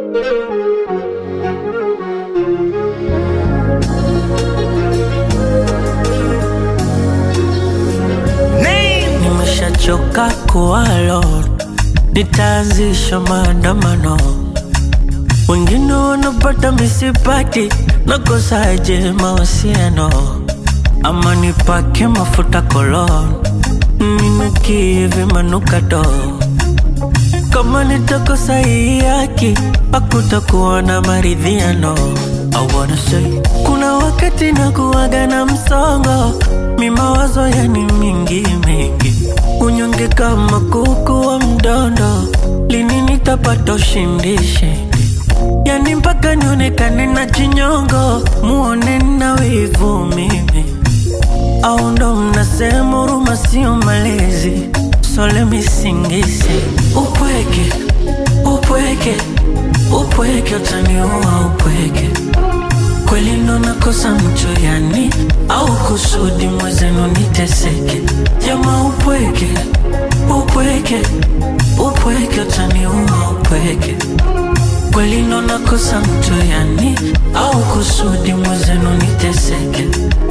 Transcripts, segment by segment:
Nimeshachoka kuwa alone, nitaanzisha maandamano. Wengine wanapata misipati, nakosaje mahusiano? Ama nipake mafuta kolon, ninukie vimanukato. Kama nitakosa hii haki, hakutakuwa na maridhiano. I wanna say, kuna wakati nakuwaga na msongo, mi mawazo yani mingi mingi, unyonge kama kuku wa mdondo, lini nitapata ushindi shindi? Yani mpaka nionekane na chinyongo, muone na wivu mimi, au ndo mnasema huruma sio malezi? So let me sing this upweke upweke upweke utaniua upweke kweli ndo nakosa mcho yani au kusudi mwezenu niteseke jama upweke upweke upweke utaniua upweke kweli ndo nakosa mcho yani au kusudi mwezenu niteseke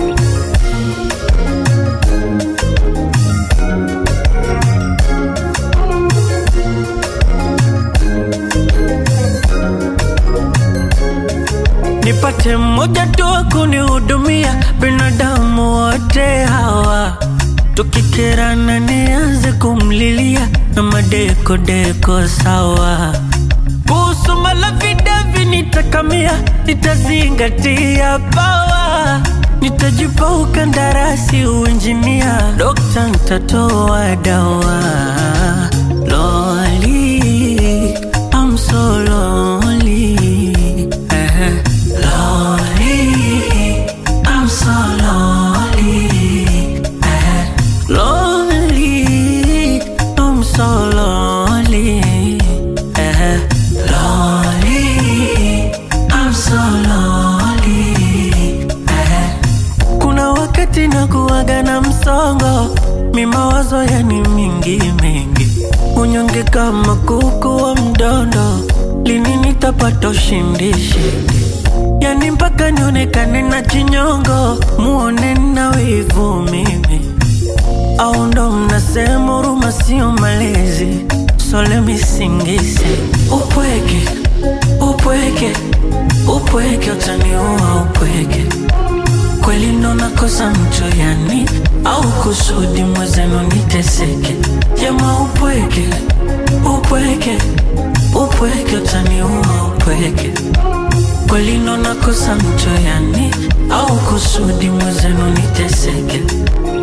nipate mmoja tu wa kunihudumia, binadamu wote hawa tukikerana, nianze kumlilia na madeko deko sawa. Kuhusu malavidavi nitakamia, nitazingatia pawa, nitajipa ukandarasi uinjinia, dokta nitatoa dawa. Loli, I'm so lonely. Eh, Lonely, I'm so lonely. Eh, Lonely, I'm so lonely. Eh, Lonely, I'm so lonely. Eh, kuna wakati nakuwaga na msongo, mi mawazo yani mingi mingi, unyonge kama kuku wa mdondo, lini nitapata ushindi shindi? Yani mpaka nionekane na chinyongo, muone na wivu mimi, au ndo mnasema huruma sio malezi? So let me sing this upweke upweke upweke utaniua upweke kweli ndo nakosa mcho yani au kusudi mwezenu niteseke jama upweke upweke upweke utaniua upweke kweli ndo nakosa mcho yani au kusudi mwezenu niteseke